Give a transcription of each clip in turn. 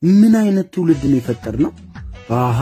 ምን አይነት ትውልድ ነው የፈጠርነው? አሃ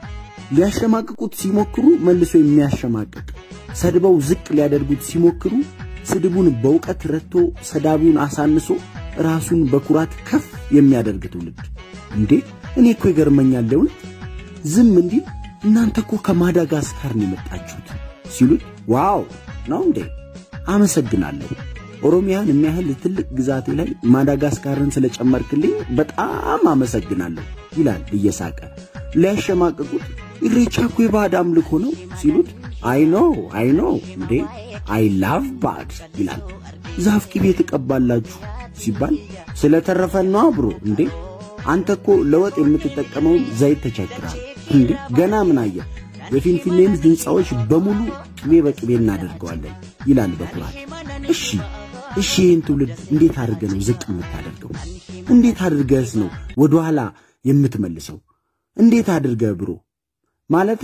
ሊያሸማቅቁት ሲሞክሩ መልሶ የሚያሸማቅቅ፣ ሰድበው ዝቅ ሊያደርጉት ሲሞክሩ ስድቡን በእውቀት ረድቶ ሰዳቢውን አሳንሶ ራሱን በኩራት ከፍ የሚያደርግ ትውልድ። እንዴ እኔ እኮ ይገርመኛል እውነት ዝም እንዲል እናንተ እኮ ከማዳጋስካር ነው የመጣችሁት ሲሉት፣ ዋው ነው እንዴ አመሰግናለሁ። ኦሮሚያን የሚያህል ትልቅ ግዛቴ ላይ ማዳጋስካርን ስለጨመርክልኝ በጣም አመሰግናለሁ ይላል እየሳቀ። ሊያሸማቅቁት ኢሬቻ እኮ የባዕድ አምልኮ ነው ሲሉት፣ አይኖ አይኖ እንዴ አይ ላቭ ባዕድ ይላል። ዛፍ ቅቤ ትቀባላችሁ ሲባል ስለተረፈን ነው አብሮ እንዴ አንተ እኮ ለወጥ የምትጠቀመውን ዘይት ተቸግራል እንዴ ገና ምን አየህ? የፊንፊኔን ሕንፃዎች በሙሉ ቅቤ በቅቤ እናደርገዋለን ይላል በኩራት። እሺ እሺ ይህን ትውልድ እንዴት አድርገህ ነው ዝቅ የምታደርገው? እንዴት አድርገህስ ነው ወደ ኋላ የምትመልሰው? እንዴት አድርገህ ብሮ ማለቴ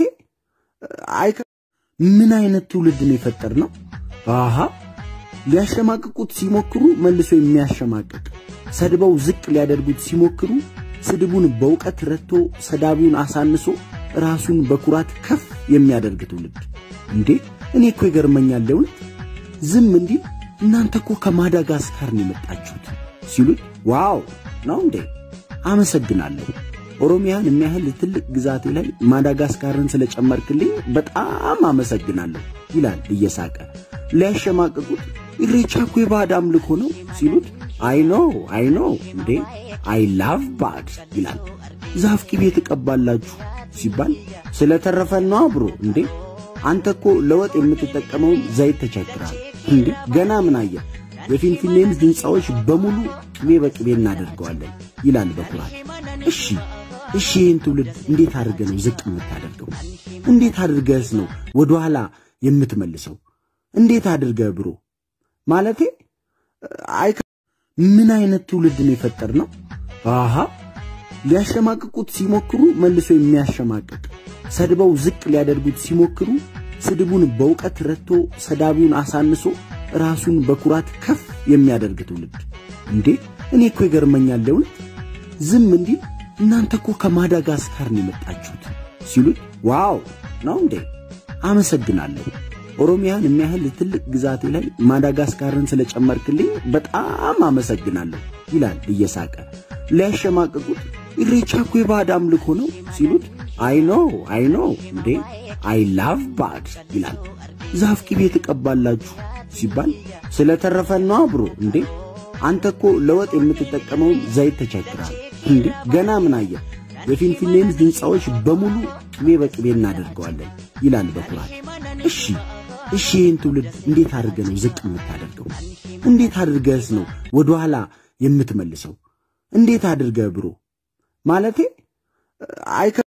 አይ ምን አይነት ትውልድ ነው የፈጠርነው? አሃ ሊያሸማቅቁት ሲሞክሩ መልሶ የሚያሸማቅቅ፣ ሰድበው ዝቅ ሊያደርጉት ሲሞክሩ ስድቡን በእውቀት ረድቶ ሰዳቢውን አሳንሶ ራሱን በኩራት ከፍ የሚያደርግ ትውልድ። እንዴ እኔ እኮ ይገርመኛል እውነት ዝም እንዲል እናንተ እኮ ከማዳጋስካር ነው የመጣችሁት ሲሉት፣ ዋው ነው እንዴ አመሰግናለሁ። ኦሮሚያን የሚያህል ትልቅ ግዛቴ ላይ ማዳጋስካርን ስለጨመርክልኝ በጣም አመሰግናለሁ ይላል እየሳቀ። ሊያሸማቅቁት ኢሬቻ እኮ የባዕድ አምልኮ ነው ሲሉት፣ አይኖ አይኖ እንዴ አይ ላቭ ባዕድ ይላል። ዛፍ ቅቤ ትቀባላችሁ ሲባል ስለተረፈን ነው አብሮ እንዴ አንተ እኮ ለወጥ የምትጠቀመውን ዘይት ተቸግራል እንዴ ገና ምን አየህ? የፊንፊኔን ሕንፃዎች በሙሉ ቅቤ በቅቤ እናደርገዋለን ይላል በኩራት። እሺ እሺ ይህን ትውልድ እንዴት አድርገህ ነው ዝቅ የምታደርገው? እንዴት አድርገህስ ነው ወደ ኋላ የምትመልሰው? እንዴት አድርገህ ብሮ ማለቴ አይ ምን አይነት ትውልድ ነው የፈጠርነው? አሃ ሊያሸማቅቁት ሲሞክሩ መልሶ የሚያሸማቅቅ፣ ሰድበው ዝቅ ሊያደርጉት ሲሞክሩ ስድቡን በእውቀት ረድቶ ሰዳቢውን አሳንሶ ራሱን በኩራት ከፍ የሚያደርግ ትውልድ። እንዴ እኔ እኮ ይገርመኛል እውነት ዝም እንዲል እናንተ እኮ ከማዳጋስካር ነው የመጣችሁት ሲሉት፣ ዋው ነው እንዴ አመሰግናለሁ። ኦሮሚያን የሚያህል ትልቅ ግዛቴ ላይ ማዳጋስካርን ስለጨመርክልኝ በጣም አመሰግናለሁ ይላል እየሳቀ። ሊያሸማቅቁት ኢሬቻ እኮ የባዕድ አምልኮ ነው ሲሉት፣ አይኖ አይኖ እንዴ አይ ላቭ ባዕድ ይላል። ዛፍ ቅቤ ትቀባላችሁ ሲባል ስለተረፈን ነው አብሮ እንዴ አንተ እኮ ለወጥ የምትጠቀመውን ዘይት ተቸግራል እንዴ ገና ምን አየህ? የፊንፊኔን ሕንፃዎች በሙሉ ቅቤ በቅቤ እናደርገዋለን ይላል በኩራት። እሺ እሺ ይህን ትውልድ እንዴት አድርገህ ነው ዝቅ የምታደርገው? እንዴት አድርገህስ ነው ወደ ኋላ የምትመልሰው? እንዴት አድርገህ ብሮ ማለቴ አይ